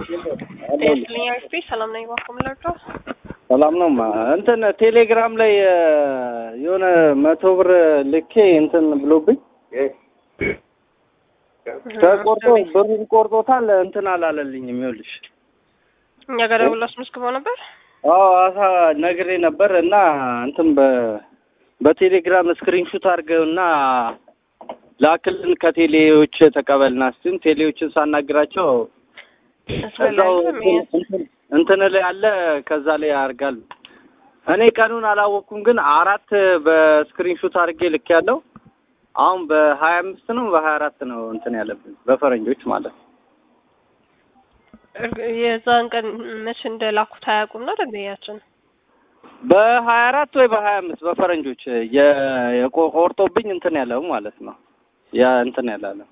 ጤስልኛ ኤፍፒ ሰላም ነኝ። ባኮ ምለርዶ ሰላም ነው። ማ እንትን ቴሌግራም ላይ የሆነ መቶ ብር ልኬ እንትን ብሎብኝ ተቆርጦ ብሩን ቆርጦታል። እንትን አላለልኝም። ይኸውልሽ እኛ ጋር ደውሎ አስመዝግበው ነበር። አዎ አሳ ነግሬ ነበር እና እንትን በ በቴሌግራም ስክሪንሹት አድርገውና ላክልን ከቴሌዎች ተቀበልና ስትን ቴሌዎችን ሳናግራቸው እዛው እንትን ላይ አለ ከዛ ላይ ያርጋል። እኔ ቀኑን አላወቅኩም፣ ግን አራት በስክሪንሹት አድርጌ ልክ ያለው አሁን በሀያ አምስት ነው በሀያ አራት ነው እንትን ያለብን በፈረንጆች ማለት ነው። የዛን ቀን መቼ እንደላኩት አያውቁም ነው ደንበኛችን። በሀያ አራት ወይ በሀያ አምስት በፈረንጆች የቆርጦብኝ እንትን ያለው ማለት ነው። ያ እንትን ያላለ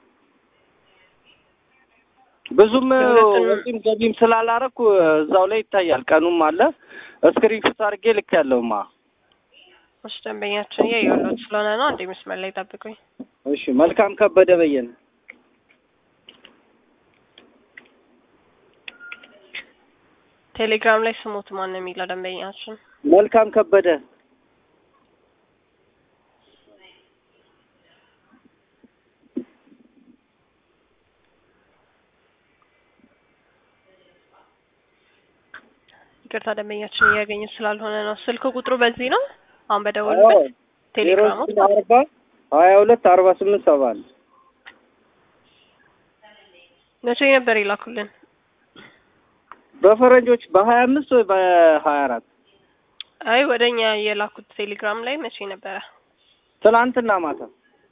ብዙም ወጪም ገቢም ስላላረኩ እዛው ላይ ይታያል። ቀኑም አለ ስክሪንሾት አድርጌ ልክ ያለውማ። እሺ ደንበኛችን እያየሁለት ስለሆነ ነው። አንዴ መስመር ላይ ጠብቁኝ። እሺ መልካም ከበደ በየነ ቴሌግራም ላይ ስሙት ማን ነው የሚለው ደንበኛችን? መልካም ከበደ ይቅርታ ደንበኛችን እያገኘ ስላልሆነ ነው። ስልክ ቁጥሩ በዚህ ነው አሁን በደወሉበት ቴሌግራሙ አርባ ሀያ ሁለት አርባ ስምንት ሰባ አንድ መቼ ነበር ይላኩልን? በፈረንጆች በሀያ አምስት ወይ በሀያ አራት አይ ወደ እኛ የላኩት ቴሌግራም ላይ መቼ ነበረ? ትናንትና ማታ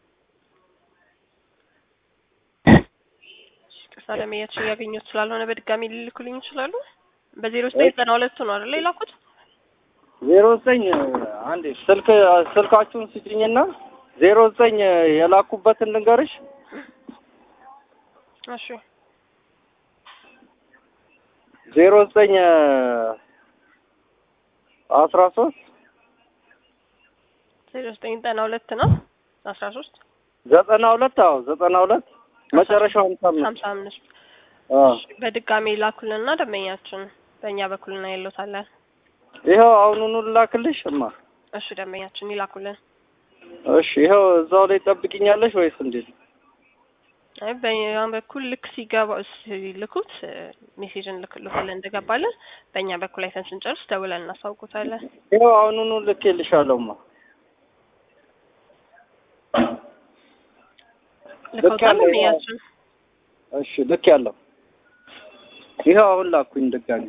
ቅርሳ ደንበኛችን እያገኙት ስላልሆነ በድጋሚ ሊልኩልኝ ይችላሉ? በዜሮ ዘጠኝ ዘጠና ሁለቱ ነው አይደለ የላኩት? ዜሮ ዘጠኝ አንዴ ስልክ ስልካችሁን ስጭኝና ዜሮ ዘጠኝ የላኩበትን ልንገርሽ። እሺ ዜሮ ዘጠኝ አስራ ሶስት ዜሮ ዘጠኝ ዘጠና ሁለት ነው አስራ ሶስት ዘጠና ሁለት አዎ ዘጠና ሁለት መጨረሻው ሀምሳ አምስት ሀምሳ አምስት አዎ በድጋሚ ላኩልንና ደንበኛችን በእኛ በኩል ነው ያለታለን። ይኸው አሁኑኑ ላክልሽ እማ። እሺ ደንበኛችን ይላኩልን። እሺ ይኸው እዛው ላይ ጠብቂኛለሽ ወይስ እንዴት? አይ በእኛ በኩል ልክ ሲገባ ሲልኩት ሜሴጅ እንልክልታለን እንደገባለን። በእኛ በኩል አይተን ስንጨርስ ደውለን እናሳውቁታለን። ይኸው አሁኑኑ ልኬልሻለሁማ። ልከውታል ደንበኛችን። እሺ ልክ ያለው ይኸው አሁን ላኩኝ ድጋሚ።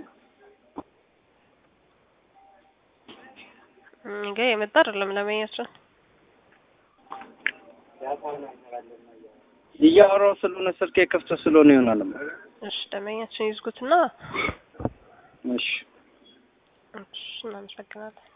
እንገ የመጣ አይደለም ደንበኛችን። እያወራሁ ስለሆነ ስልኬ ክፍት ስለሆነ ይሆናል። እሺ ደንበኛችን ይዝጉትና እሺ እሺ እናመሰግናለን።